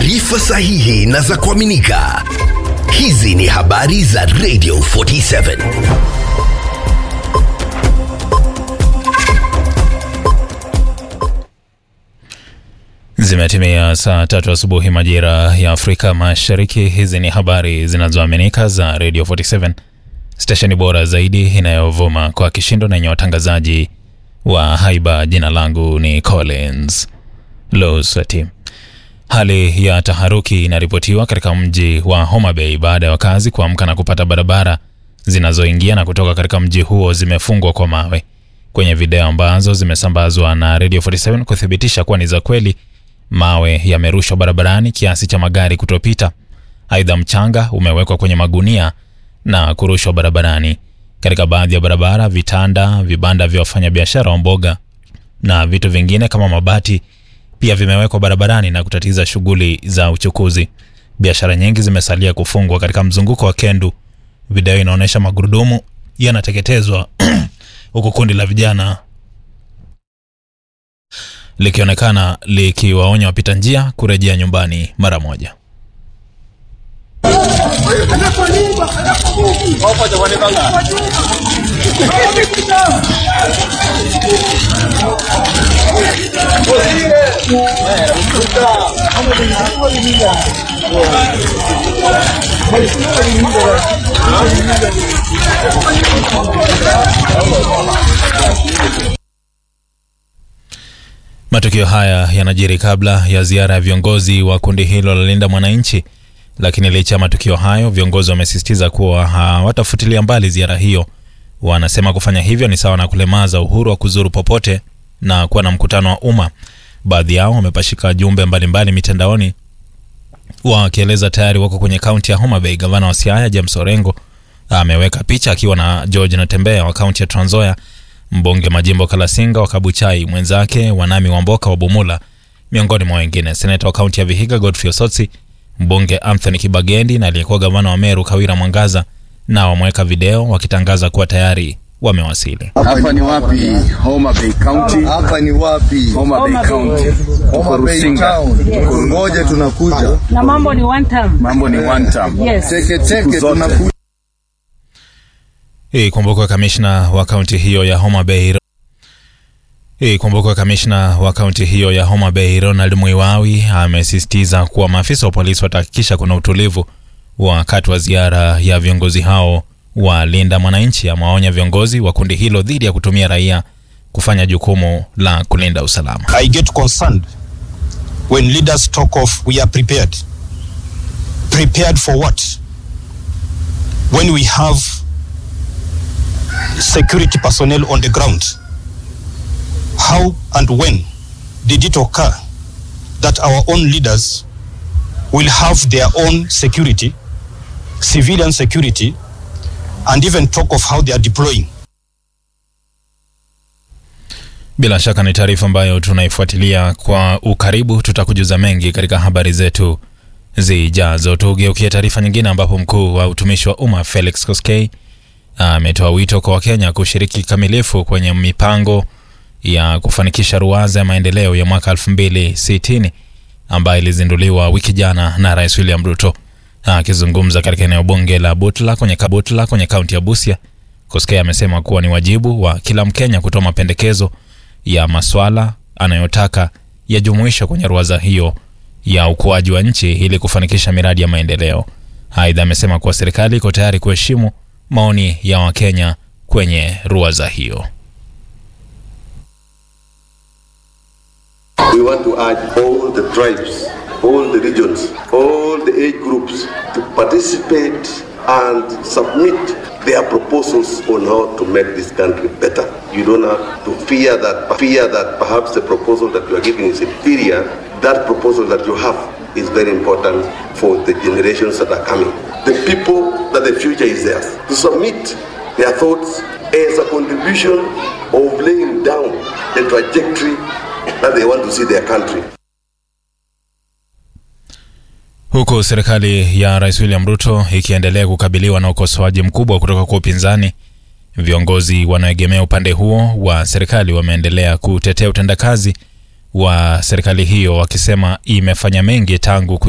taarifa sahihi na za kuaminika. Hizi ni habari za Radio 47. Zimetimia saa tatu asubuhi majira ya Afrika Mashariki. Hizi ni habari zinazoaminika za Radio 47, stesheni bora zaidi inayovuma kwa kishindo na yenye watangazaji wa haiba. Jina langu ni Collins Losati. Hali ya taharuki inaripotiwa katika mji wa Homa Bay baada ya wakazi kuamka na kupata barabara zinazoingia na kutoka katika mji huo zimefungwa kwa mawe. Kwenye video ambazo zimesambazwa na Radio 47 kuthibitisha kuwa ni za kweli, mawe yamerushwa barabarani kiasi cha magari kutopita. Aidha, mchanga umewekwa kwenye magunia na kurushwa barabarani. Katika baadhi ya barabara, vitanda, vibanda vya wafanyabiashara wa mboga na vitu vingine kama mabati pia vimewekwa barabarani na kutatiza shughuli za uchukuzi. Biashara nyingi zimesalia kufungwa katika mzunguko wa Kendu. Video inaonyesha magurudumu yanateketezwa huku kundi la vijana likionekana likiwaonya wapita njia kurejea nyumbani mara moja. Matukio haya yanajiri kabla ya ziara ya viongozi wa kundi hilo la Linda Mwananchi, lakini licha ya matukio hayo, viongozi wamesisitiza kuwa hawatafutilia mbali ziara hiyo. Wanasema kufanya hivyo ni sawa na kulemaza uhuru wa kuzuru popote na kuwa na mkutano wa umma. Baadhi yao wamepashika jumbe mbalimbali mitandaoni wakieleza tayari wako kwenye kaunti ya Homa Bay. Gavana wa Siaya James Orengo ameweka picha akiwa na George Natembea wa kaunti ya Trans Nzoia, mbunge Majimbo Kalasinga wa Kabuchai, mwenzake Wanami Wamboka wa Bumula, miongoni mwa wengine. Seneta wa kaunti ya Vihiga Godfrey Osotsi, mbunge Anthony Kibagendi na aliyekuwa gavana wa Meru Kawira Mwangaza nao wameweka video wakitangaza kuwa tayari wamewasili. Hapa ni wapi? Homa Bay County. Hapa ni wapi? Homa Bay County. Tuko Homa Bay Rusinga. Town. Ngoja tunakuja. na mambo ni one time. Mambo ni one time. Yes. Teke teke Siku zote. tunakuja. Ikumbukwe kamishna wa kaunti hiyo ya Homa Bay Ikumbukwe kamishna wa kaunti hiyo ya Homa Bay Ronald Mwiwawi amesisitiza kuwa maafisa wa polisi watahakikisha kuna utulivu wakati wa ziara ya viongozi hao wa Linda Mwananchi. Amewaonya viongozi wa kundi hilo dhidi ya kutumia raia kufanya jukumu la kulinda usalama. I get concerned when leaders talk of we are prepared. Prepared for what? When we have security personnel on the ground. How and when did it occur that our own leaders will have their own security, civilian security, and even talk of how they are deploying? Bila shaka ni taarifa ambayo tunaifuatilia kwa ukaribu. Tutakujuza mengi katika habari zetu zijazo. Tugeukie taarifa nyingine, ambapo mkuu wa utumishi wa umma Felix Koskei ametoa wito kwa Wakenya kushiriki kikamilifu kwenye mipango ya kufanikisha ruwaza ya maendeleo ya mwaka 2060 ambayo ilizinduliwa wiki jana na Rais William Ruto. Akizungumza katika eneo bunge la Butla kwenye Kabutla kwenye kaunti ya Busia, Koskei amesema kuwa ni wajibu wa kila Mkenya kutoa mapendekezo ya maswala anayotaka yajumuishwe kwenye ruwaza hiyo ya ukuaji wa nchi ili kufanikisha miradi ya maendeleo. Aidha, amesema kuwa serikali iko tayari kuheshimu maoni ya Wakenya kwenye ruwaza hiyo. We want to urge all the tribes, all the regions, all the age groups to participate and submit their proposals on how to make this country better. You don't have to fear that fear that perhaps the proposal that you are giving is inferior. That proposal that you have is very important for the generations that are coming. The people that the future is theirs to submit their thoughts as a contribution of laying down the trajectory that they want to see their country. Huku serikali ya Rais William Ruto ikiendelea kukabiliwa na ukosoaji mkubwa kutoka kwa upinzani, viongozi wanaoegemea upande huo wa serikali wameendelea kutetea utendakazi wa serikali hiyo, wakisema imefanya mengi tangu